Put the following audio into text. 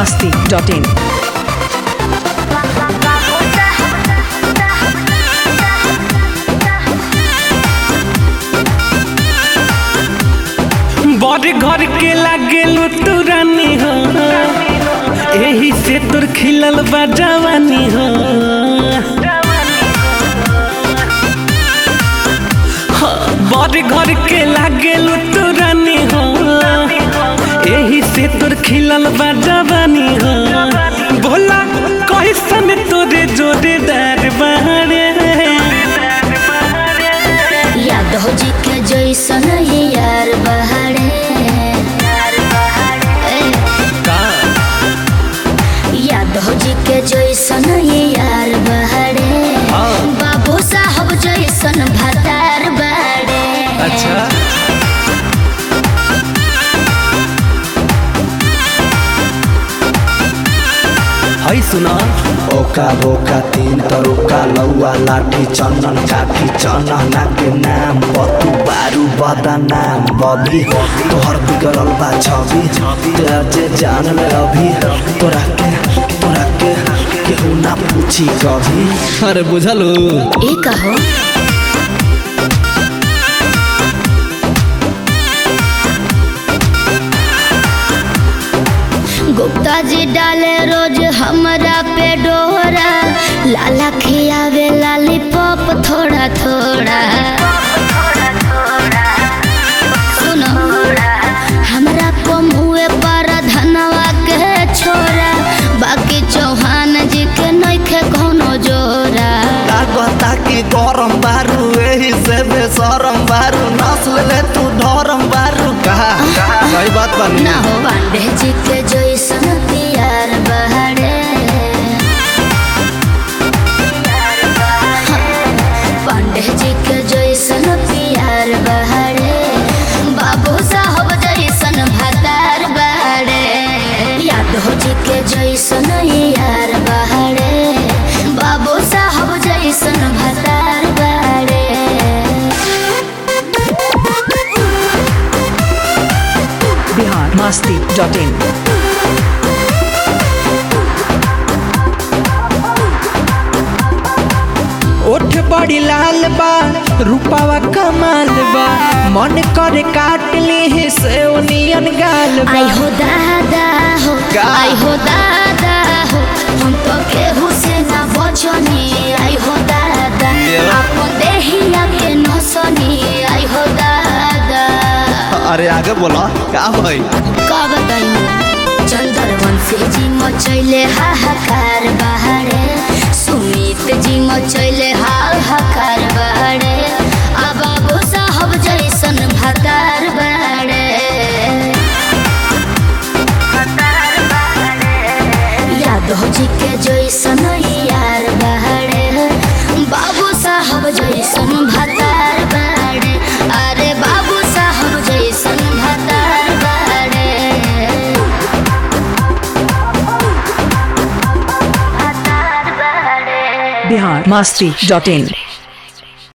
masti.in. बड़ घर के लागेलू तू रानी हो एही से तोर खिलल बा जवानी हो हाँ, बड़ घर के लागेलू तू रानी हो एही से तोर खिलल बा जवानी हो भोला कैसन तोरे जोड़ेदार बारे यादव जी के जैसन ही यार बहारे यादव जी के जैसन ही यार बहारे बाबू साहब जैसन भतार बाड़े अच्छा है सुना ओका बोका तीन तरुका लौआ लाठी चंदन काठी चनना के नाम बतू बारू बदा नाम बबी तोहर बिगड़ल बा छवि तेरा जे जान ले अभी तोरा के तोरा के केहू ना पूछी कभी अरे बुझलू ई कहो गुप्ता जी डाले रोज हमरा पे डोरा लाला खियावे लाली पॉप थोड़ा थोड़ा सुनो हमरा कम हुए पर धनवा के छोरा बाकी चौहान जी के नइखे कोनो जोरा लागता कि गरम बारू एही से बेसरम बारू नस्ल ले तू धरम बारू कहा सही बात बानी ना हो पांडे जी के जैसन प्यार बहरे पांडे जी के जैसन प्यार बहरे बाबू साहब जैसन भतार बहरे यादव जी के जैसन यार बहरे बाबू साहब जैसन भतार बहरे Bihar masti.in. ओठ बड़ी लाल बा रूपावा कमाल बा मन करे काट ली से नियन गाल बा आई हो दादा हो का? आई हो दादा हो हम तो केहू से ना बचनी आई हो दादा आपन देहिया के नसनी आई हो दादा अरे आगे बोला का भाई का बताई चंद्रवंशी जी मचैले हाहाकार बहारे सुमित जी मचैले हाहाकार बहारे आ बाबू साहब जैसन भतार बाड़े यादव जी के जैसन यार बहारे बाबू साहब जैसन भतार बाड़े अरे बाबू साहब जैसन भतार बाड़े भतार बाड़े Bihar masti.in.